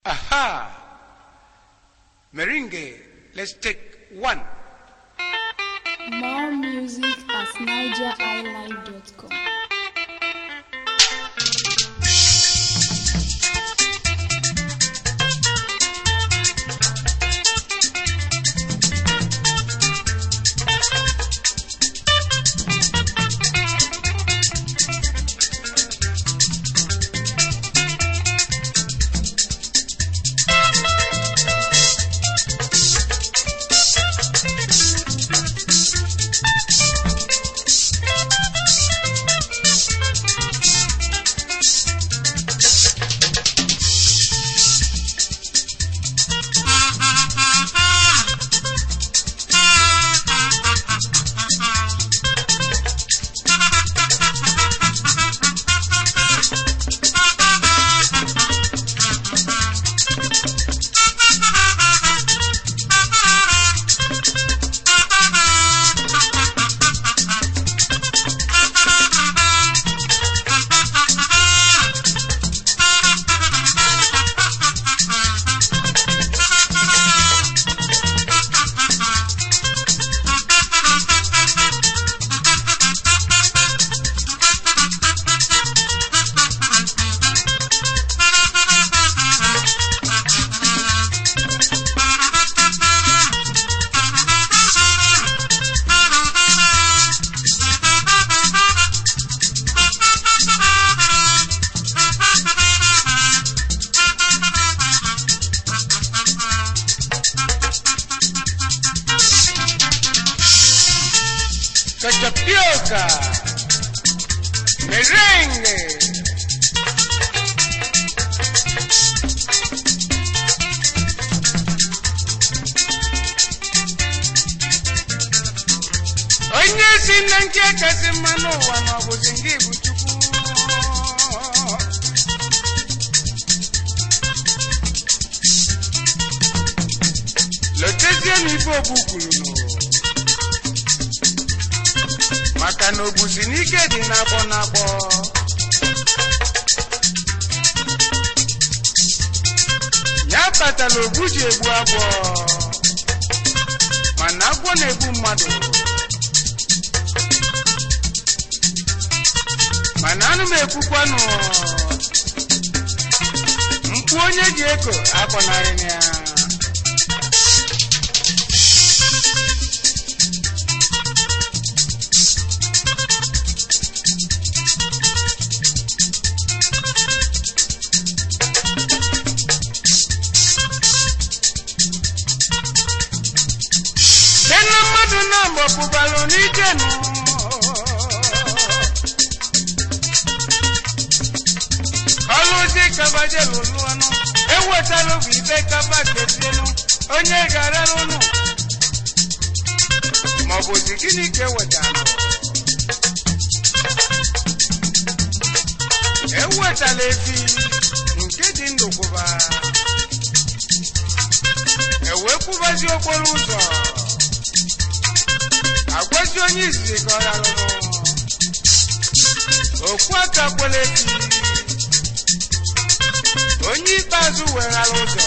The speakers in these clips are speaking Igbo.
Aha! Meringue, let's take one. More music at nigeriilive.com. Cachapioca. Merengue. onye si na nke kasị mma n'ụwa ma ọ bụzi nke bụ chukwu lotezie na ife ogbu kwuru nụ maka na obusi n'ike dị n'agbọ n'agbọ ya kpatara ogbu ji egbu agwọ mana agwọ na-egbu mmadụ mana anụ m ekwukwanụ mkpu onye ji eko akpọnarị ya site na mmadụ na-agbọ pụbalụ n'ike nụ ọlụzi kabaje lụlụ ọnụ ewetala bụ ibe kaba kezienụ onye ga-arara ụnụ maọbụzi gịnị ka ewetara ewetala efi nke dị ndụ kwụba ewee kwụbazi okporo ụzọ agwazi onye izizi ka ọ rarụrụ okwu aka kwere efi onye ikpeazụ weghara ụzọ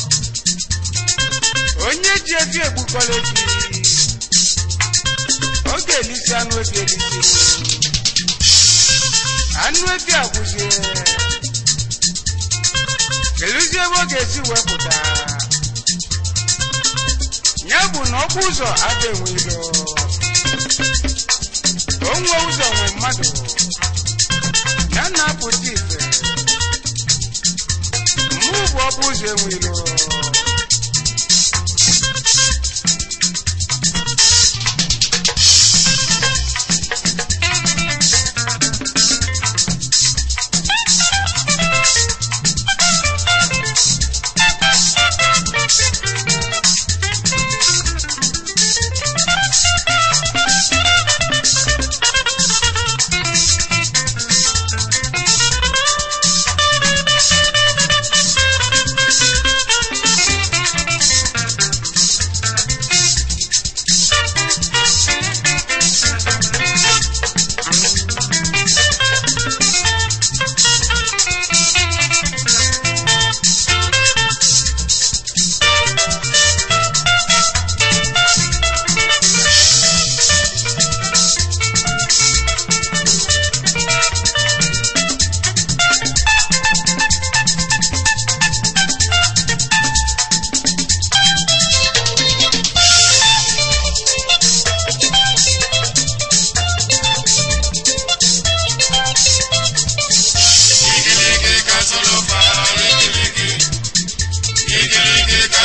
onye ji efi egbukọrọ efi ọ ga-elisi anụ efi elisi anụ efi agwụzie keluzie ebe ọ ga-esi wepụta ya bụ na ọkpụ ụzọ ada enwe ilo onwe ụzọ nwe mmadụ ya na-apụta ife mụ bụ ọkpụ ụzọ enwe ilo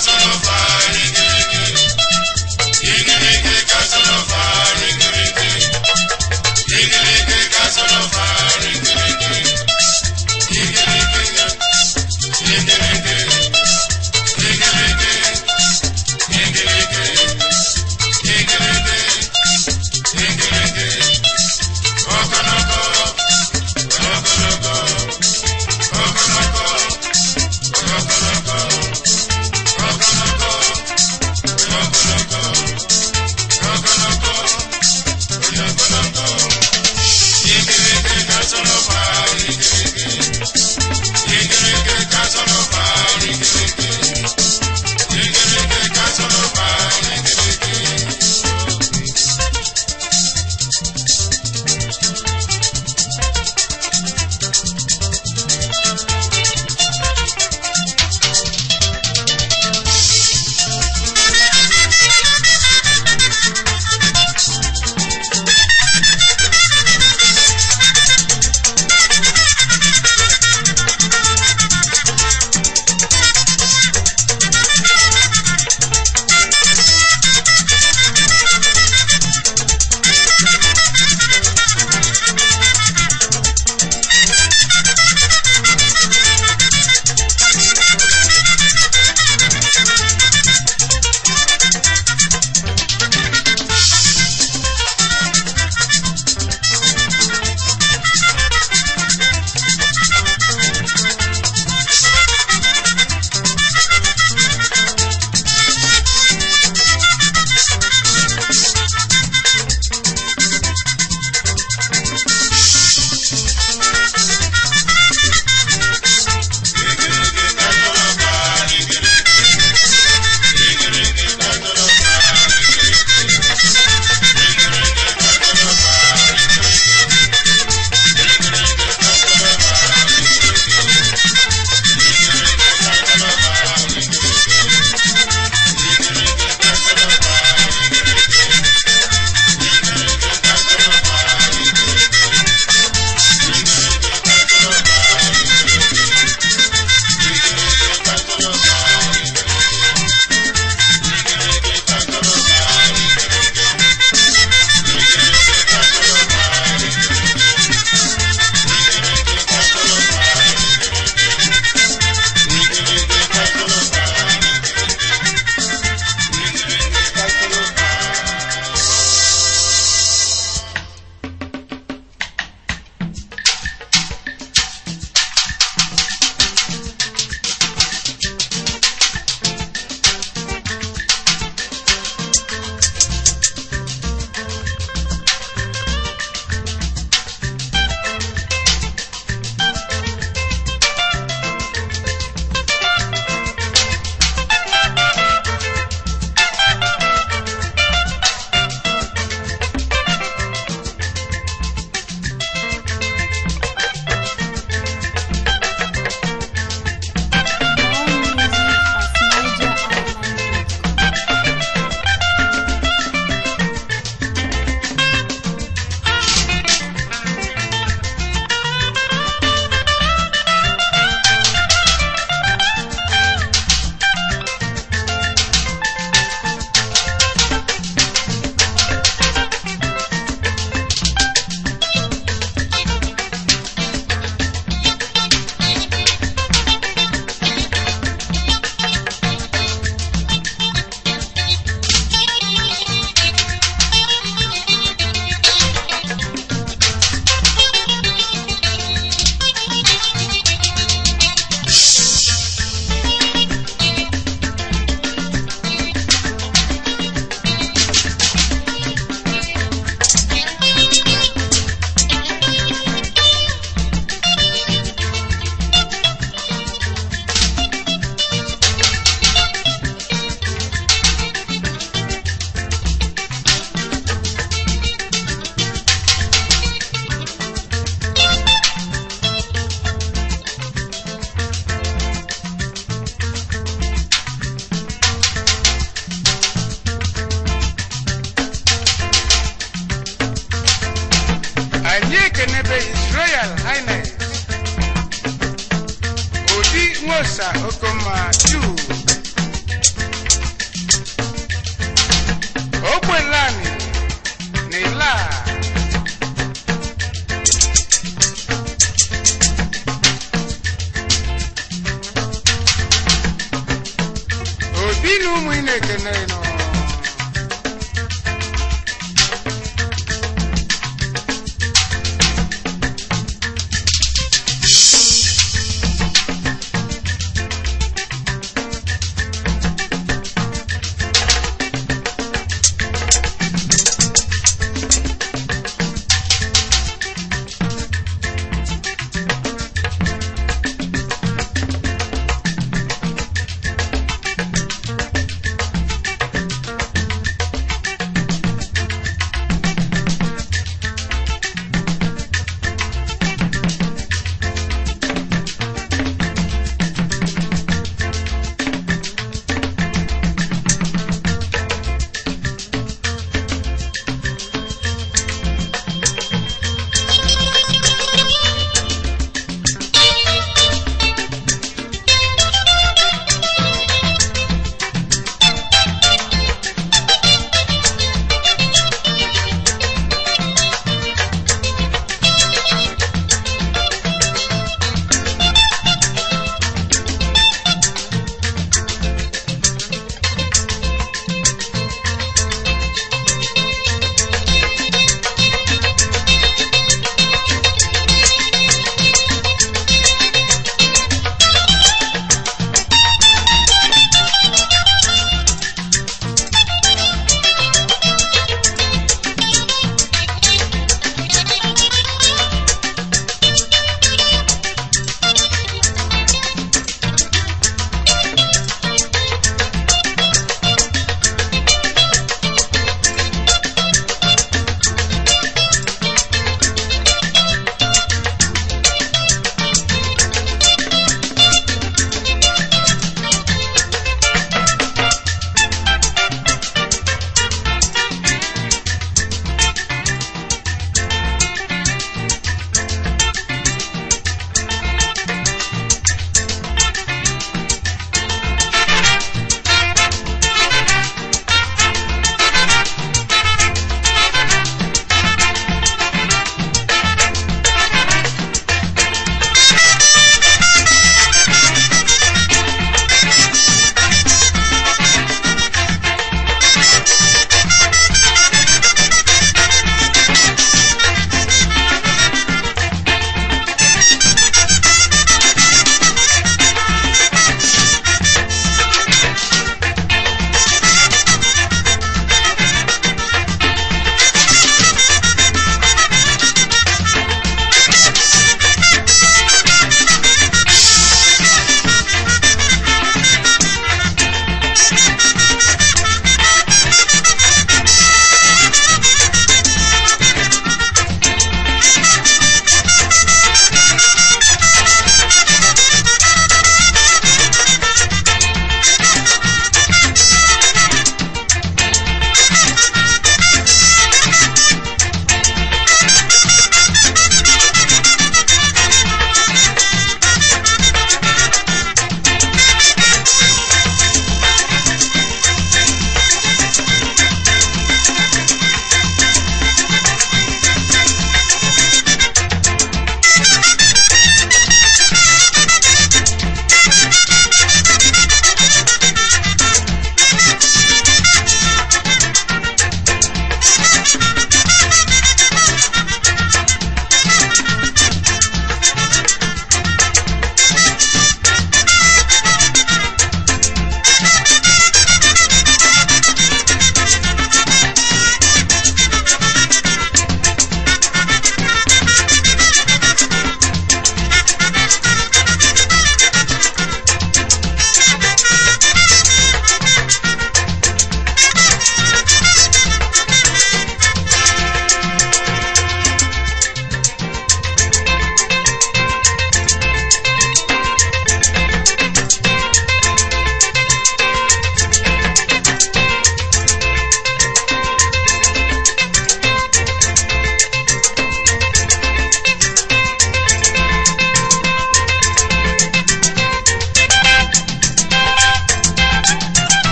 ekenebe his royal highness odi nwosa okoma juu Iran na Ila obi na ụmụ ị na-ekene nọ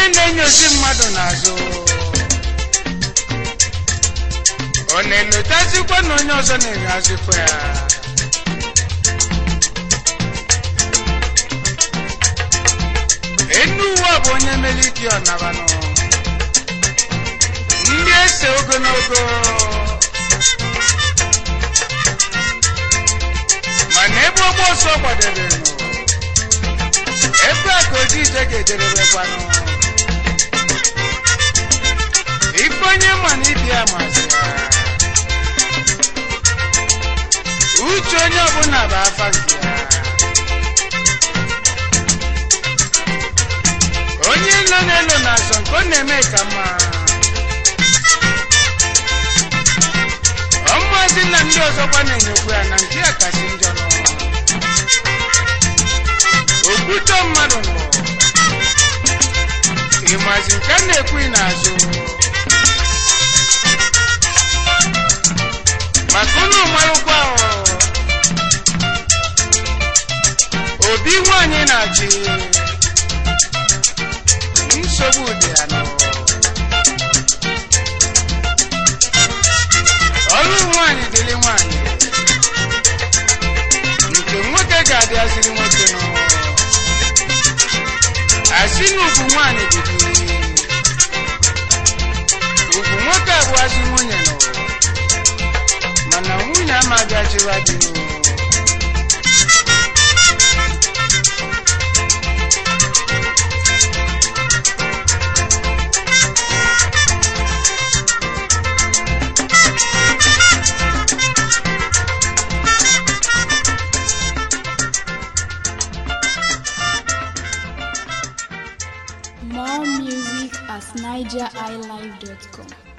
na-enyozi mmadụ n'azụ ọ na-enotazikwa na onye ọzọ na-enyozikwa ya enu ụwa bụ onye meliki ọnabanụ ndị ese ogologo mana ebe ọgba ọsọ gbadebere ebe a ka oji ije ga-ejedebekwanụ ife onye ma na ibi ya masị ya uche onye ọbụla bụ afa nke ya onye ilo na-elo na-azọ nke ọ na-eme ka mma ọmụazị na ndị ọzọkwa na-enyekwu ya na nke ya kasị njọ nọ okwutọ mmadụ nọ ịmazi nke a na-ekwu n'azụ maka unu marụkwa obi nwanyị na-achị nsogbu dị ya nọ ọrụ nwanyị dịrị nwanyị nke nwoke ga-adịaziri nwoke nọ asị na ugwu nwanyị dịrị ugwu nwoke abụazị nwunye nọ mana nwunye amaghị achịwa dị nụ More music at nigeriilive.com.